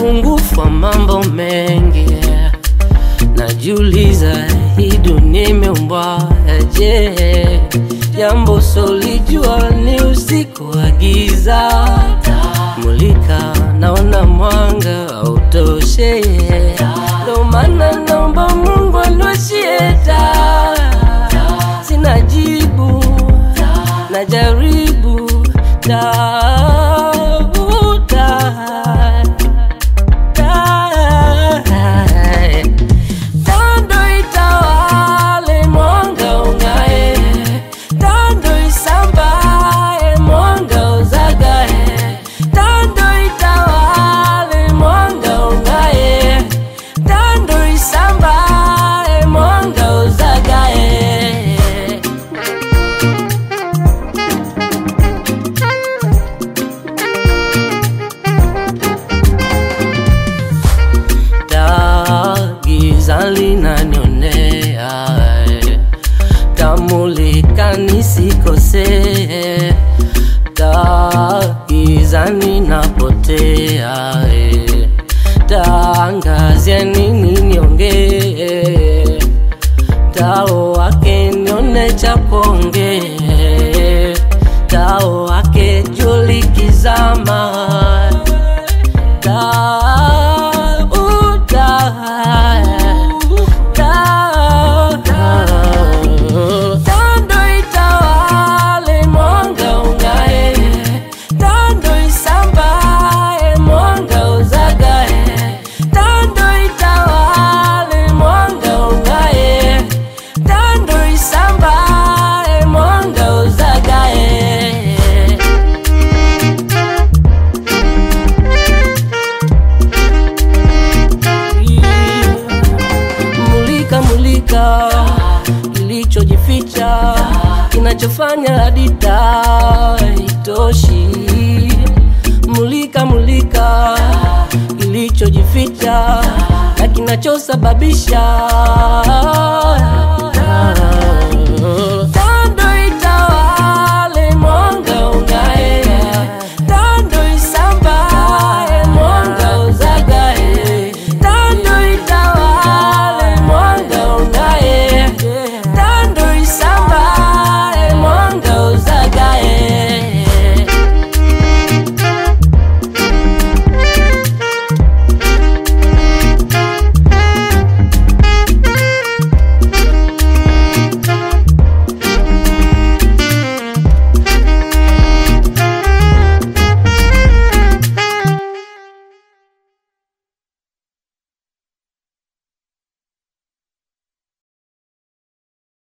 upungufu wa mambo mengi najiuliza hii dunia imeumbwa aje jambo solijua ni usiku wa giza mulika naona mwanga autoshe ndo maana naomba mungu anwashie taa sina jibu najaribu tafuta Tando itawale mwanga ungae, tando isambae mwanga uzagae, tando itawale mwanga ungae, tando isambae mwanga uzagae. taa giza linanionea eh. tamulika nisikosee taa giza ninapotea eh. taangazia nini niongee tao wake nione cha kuongee tao wake julikizama Tando itawale mwanga ungae, tando isambae mwanga uzagae, tando itawale mwanga ungae, tando isambae mwanga uzagae. mulika mulika kilichojificha kinachofanya hadi taa itoshi mulika mulika kilichojificha na kinachosababisha